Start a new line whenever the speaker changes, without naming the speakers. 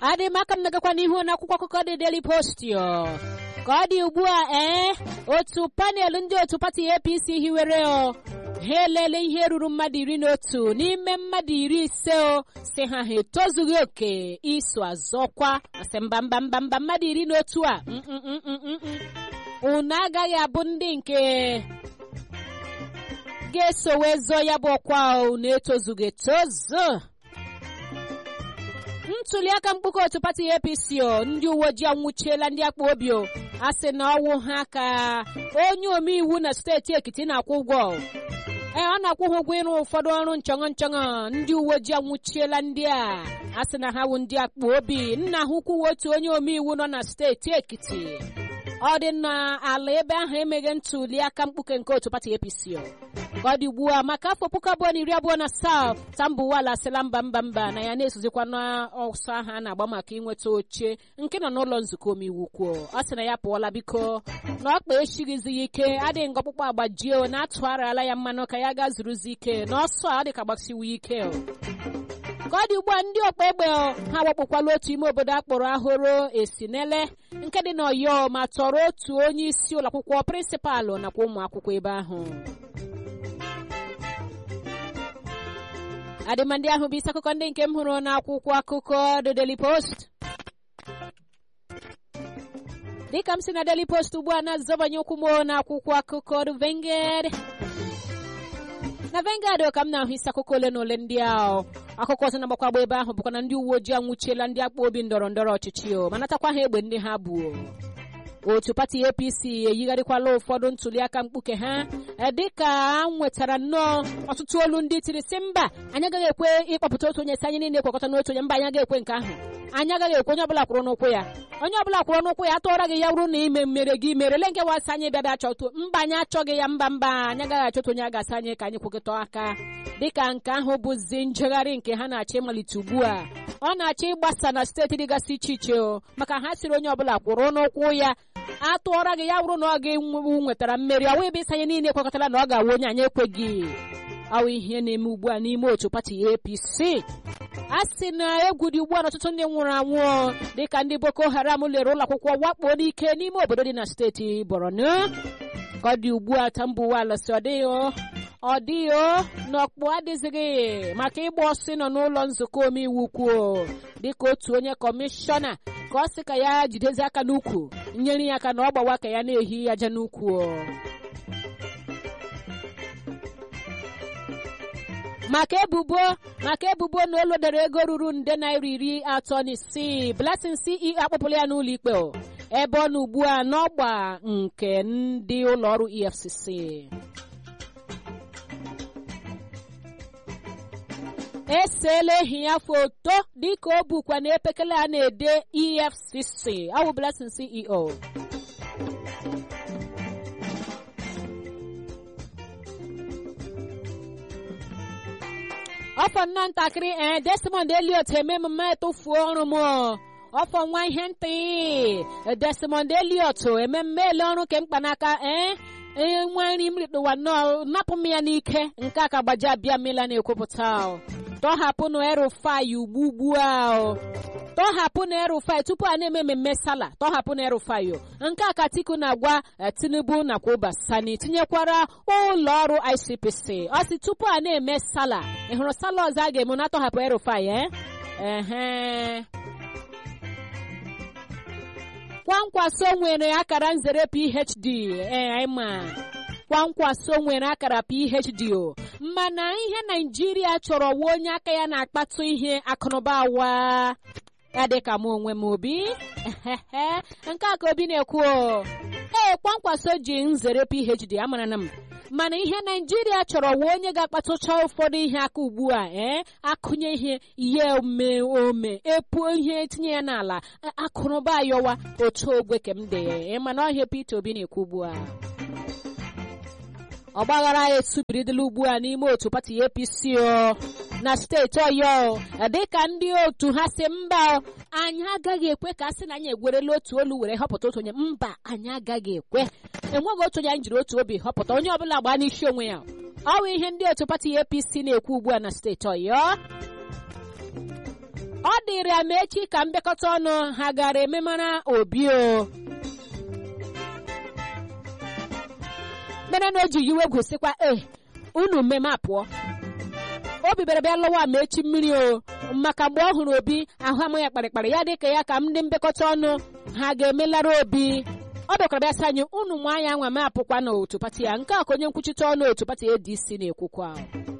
adị m aka m nagakwa n'ihu n'akwụkwọ akụkọ dị Daily Post yo ka ọ dị ugbu a ee otu panel ndị otu pati APC hiwere o ha elele ihe ruru mmadụ iri na otu n'ime mmadụ iri ise o si ha ha etozughị oke iso azọkwa asị mba mba mba mba mmadụ iri na otu a unu agaghị abụ ndị nke ga-eso wee zọọ ya bụ ọkwa unu etozughị etozu ntuli aka mkpụkọ otu pati APC o ndị uwe ojii anwụchiela ndị akpa obi o a sị na ọwụ ha ka onye omeiwu na steeti Ekiti na-akwụ ụgwọ ee ọ na-akwụ ha ụgwọ ịrụ ụfọdụ ọrụ nchọṅọ nchọṅọ ndị uwe ojii anwụchiela ndị a a sị na ha wụ ndị akpa obi nna ha ukwu otu onye omeiwu nọ na steeti Ekiti ọ dị n'ala ebe ahụ emeghe ntuli aka mkpuke nke otu pati APC ka ọ dị ugbu a maka afọ puku abụọ na iri abụọ na asaa Tambuwal asịla mba mba mba na ya na-esozikwa n'ọsọ ahụ a na-agba maka inweta oche nke nọ n'ụlọ nzukọ omeiwu kwuo ọ sị na ya pụọla biko na ọkpa echighịzi ya ike adịghị nga ọkpụkpọ agbajie na atụgharịala ya mmanụ ka ya gaa zuruzi ike na ọsọ a dịka gbasiwo ike ka ọ dị ugbu a ndị ọkpa egbe ha wakpokwala otu ime obodo akpọrọ ahụrụ esinele nke dị n'Ọyọ ma tọrọ otu onye isi ụlọakwụkwọ prịnsịpalụ nakwa ụmụ akwụkwọ ebe ahụ adịmandị ahụ bụ isi akụkọ ndị nke m hụrụ n'akwụkwọ akụkọ The Daily Post dịka m si na Daily Post ugbu a na-azọbanye ụkwụ m n'akwụkwọ akụkọ The Vanguard na Vanguard ka m na-ahụ isi akụkọ ole na ole ndị ahụ akụkọ ọzọ na-agbakwa agba ebe ahụ bụkwa na ndị uwe ojii anwụchiela ndị akpa obi ndọrọ ndọrọ ọchịchị o ma natakwa ha egbe ndị ha bụ otu pati APC eyigharịkwala ụfọdụ ntuliaka mkpuke ha dịka a nwetara nnọọ ọtụtụ olu ndị tiri si mba anyị agaghị ekwe ịkpọpụta otu onye si anyị niile ekwekọta n'otu onye mba anyị agaghị ekwe nke ahụ anyị agaghị ekwe onye ọbụla kwụrụ n'ụkwụ ya onye ọbụla kwụrụ n'ụkwụ ya atụọra gị ya wụrụ na ime mmere gị merele nke wasị anyị bịa bịa chọtụ mba anyị achọghị ya mba mba anyị agaghị achọta onye a ga-asị anyị ka anyị kwekọta aka dịka nke ahụ bụzi njegharị nke ha na-achọ ịmalite ugbu a ọ na-achọ ịgbasa na steeti dịgasị iche iche o maka ha siri onye ọbụla kwụrụ n'ụkwụ ya atụọra gị ya wụrụ na ọ ga-enwewu nwetara mmeri ọwụ ebe ịsanye niile ekwekọtara na ọ ga-awụ onye anyị ekweghị awụ ihe na-eme ugbu a n'ime otu pati APC a sị na egwu dị ugbu a n'ọtụtụ ndị nwụrụ anwụ dịka ndị Boko Haram lere ụlọ akwụkwọ wakpo n'ike n'ime obodo dị na steeti Borno ka ọ dị ugbu a Tambuwal si ọ dịghị ọ dịghị na ọkpụ adịzighị maka ịgba ọsị nọ n'ụlọ nzukọ omeiwu kwuo dịka otu onye kọmishọna ka ọ sị ka ya jidezi aka n'ukwu nyere ya aka na ọ gbawa ka ya na-ehi aja n'ukwu maka ebubo maka ebubo na o lodere ego ruru nde naira iri atọ na isii Blessing CEO akpọpụla ya n'ụlọ ikpe ebe ọ nọ ugbu a n'ọgba nke ndị ụlọ ọrụ EFCC eseela ehi ya foto dịka o bukwa na epekele a na-ede EFCC awụ Blessing CEO ọfọ nnọọ ntakịrị ee Desmond Elliot eme emume etufuo ọrụ m ọfọ nwa ihe ntị Desmond Elliot ememme ele ọrụ ke mkpanaka ee nwa nri m rikpụwa nnọọ napụ m ya n'ike nke a ka gbaji abịa mmela na-ekwupụta tọhapụnụ erufai ugbu ugbu a tọhapụnụ erufai tupu a na-eme mmemme sala tọhapụnụ erufai nke a ka Atiku na-agwa Tinubu nakwa Uba Sani tinyekwara ụlọ ọrụ ICPC ọ sị tupu a na-eme sala ị hụrụ sala ọzọ a ga-eme na tọhapụ erufai ehe kwankwaso nwere akara nzere PhD ee ma kwankwaso nwere akara PhD o mana ihe Naijiria chọrọ wa onye aka ya na-akpatụ ihe akụnụba awa ya dịka m onwe m obi nke a ka obi na-ekwu ee kwankwaso ji nzere PhD amara na m mana ihe naijiria chọrọ wa onye ga-akpatụcha ụfọdụ ihe aka ugbu a ee akụnye ihe ihe ome ome epuo ihe tinye ya n'ala akụrụba ayọwa otu ogwe ke m dị mana ọhịa Peter Obi na-ekwu ugbu a ọgbaghara ya esubiridịla ugbu a n'ime otu pati APC o na steeti Ọyọ dịka ndị otu ha si mba anyị agaghị ekwe ka a sị na anyị egwerela otu olu were họpụta otu onye mba anyị agaghị ekwe enweghị otu onye anyị jiri otu obi họpụta onye ọbụla gbaa n'isi onwe ya ọ bụ ihe ndị otu pati APC na-ekwu ugbu a na steeti Ọyọ ọ dịrị ya ma echi ka mbịakọta ọnụ ha gara ememara obi o mere na o ji yiwe egwu sịkwa e unu mmemme apụọ obi bịara bịa lụwa ma echi mmiri o maka mgbe ọ hụrụ obi ahụ amụ ya kparịkparị ya dịka ya ka ndị mbịakọta ọnụ ha ga-emelara obi ọ bịakwara bịa sị anyị unu nwa anya nwa m apụkwa n'otu pati ya nke a ka onye nkwuchite ọnụ otu pati ADC na-ekwukwa